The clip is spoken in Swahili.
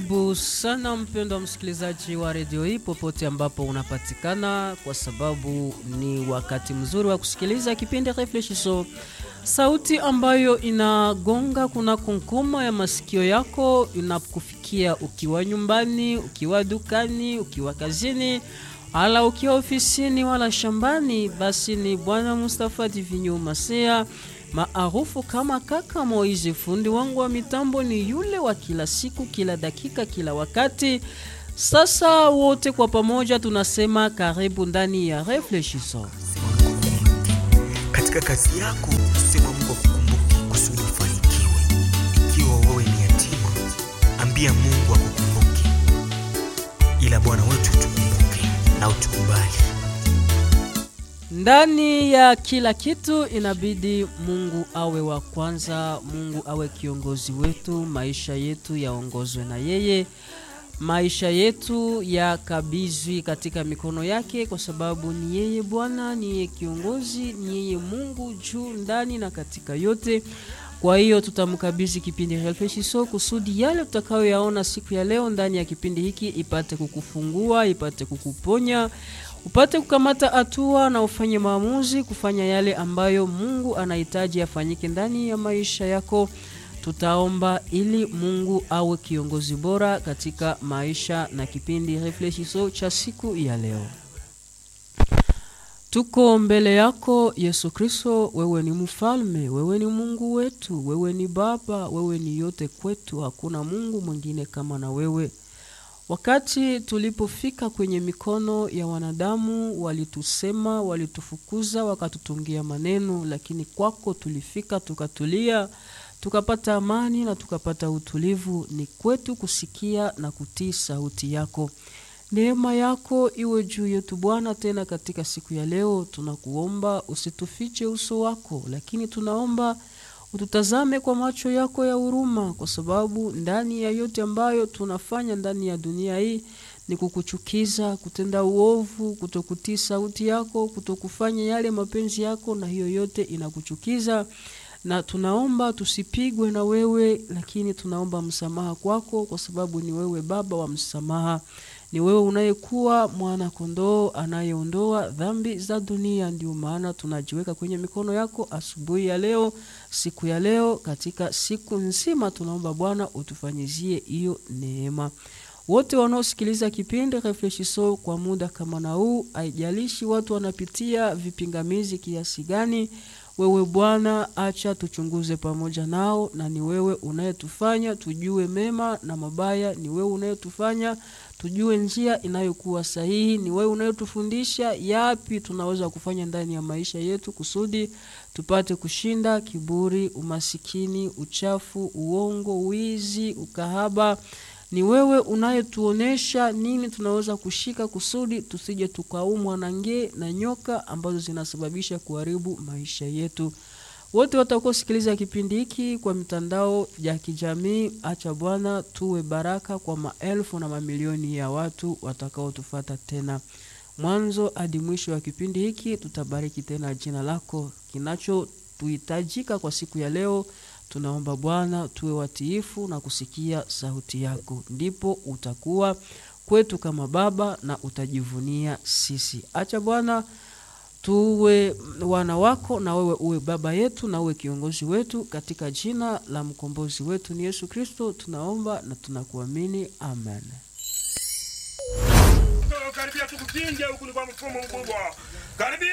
Karibu sana mpendwa msikilizaji wa redio hii popote ambapo unapatikana, kwa sababu ni wakati mzuri wa kusikiliza kipindi Reflechisho, sauti ambayo inagonga kuna kunkuma ya masikio yako, inakufikia ukiwa nyumbani, ukiwa dukani, ukiwa kazini, ala ukiwa ofisini wala shambani. Basi ni Bwana Mustafa Divinyo Masea maarufu kama kaka Moizi. Fundi wangu wa mitambo ni yule wa kila siku, kila dakika, kila wakati. Sasa wote kwa pamoja tunasema karibu ndani ya Reflechisons. Katika kazi yako sema Mungu akukumbuke kusudi ufanikiwe. Ikiwa wewe ni yatima, ambia Mungu akukumbuke, ila Bwana wetu tukumbuke na utukubali. Ndani ya kila kitu inabidi Mungu awe wa kwanza, Mungu awe kiongozi wetu, maisha yetu yaongozwe na yeye, maisha yetu yakabizwi katika mikono yake, kwa sababu ni yeye Bwana, ni yeye kiongozi, ni yeye Mungu juu, ndani na katika yote. Kwa hiyo tutamkabidhi kipindi Reflechisons kusudi yale tutakayoyaona siku ya leo ndani ya kipindi hiki ipate kukufungua, ipate kukuponya upate kukamata hatua na ufanye maamuzi kufanya yale ambayo Mungu anahitaji afanyike ndani ya maisha yako. Tutaomba ili Mungu awe kiongozi bora katika maisha na kipindi Reflechisons cha siku ya leo. Tuko mbele yako Yesu Kristo, wewe ni mfalme, wewe ni Mungu wetu, wewe ni Baba, wewe ni yote kwetu, hakuna Mungu mwingine kama na wewe. Wakati tulipofika kwenye mikono ya wanadamu, walitusema, walitufukuza, wakatutungia maneno, lakini kwako tulifika, tukatulia, tukapata amani na tukapata utulivu. Ni kwetu kusikia na kutii sauti yako. Neema yako iwe juu yetu Bwana. Tena katika siku ya leo tunakuomba usitufiche uso wako, lakini tunaomba ututazame kwa macho yako ya huruma, kwa sababu ndani ya yote ambayo tunafanya ndani ya dunia hii ni kukuchukiza, kutenda uovu, kutokutii sauti yako, kutokufanya yale mapenzi yako, na hiyo yote inakuchukiza na tunaomba tusipigwe na wewe, lakini tunaomba msamaha kwako, kwa sababu ni wewe Baba wa msamaha, ni wewe unayekuwa mwana kondoo anayeondoa dhambi za dunia. Ndio maana tunajiweka kwenye mikono yako asubuhi ya leo, siku ya leo, katika siku nzima, tunaomba Bwana utufanyizie hiyo neema. Wote wanaosikiliza kipindi Reflechisons kwa muda kama na huu, haijalishi watu wanapitia vipingamizi kiasi gani wewe Bwana, acha tuchunguze pamoja nao, na ni wewe unayetufanya tujue mema na mabaya. Ni wewe unayetufanya tujue njia inayokuwa sahihi. Ni wewe unayetufundisha yapi tunaweza kufanya ndani ya maisha yetu kusudi tupate kushinda kiburi, umasikini, uchafu, uongo, wizi, ukahaba ni wewe unayetuonesha nini tunaweza kushika kusudi tusije tukaumwa na nge na nyoka ambazo zinasababisha kuharibu maisha yetu. Wote watakaosikiliza kipindi hiki kwa mitandao ya kijamii, acha Bwana tuwe baraka kwa maelfu na mamilioni ya watu watakaotufata tena mwanzo hadi mwisho wa kipindi hiki. Tutabariki tena jina lako. Kinachotuhitajika kwa siku ya leo tunaomba Bwana tuwe watiifu na kusikia sauti yako, ndipo utakuwa kwetu kama Baba na utajivunia sisi. Acha Bwana tuwe wana wako, na wewe uwe baba yetu na uwe kiongozi wetu, katika jina la mkombozi wetu ni Yesu Kristo tunaomba na tunakuamini, amen. Karibia tukukinge huku ni kwa mfumo mkubwa. Karibia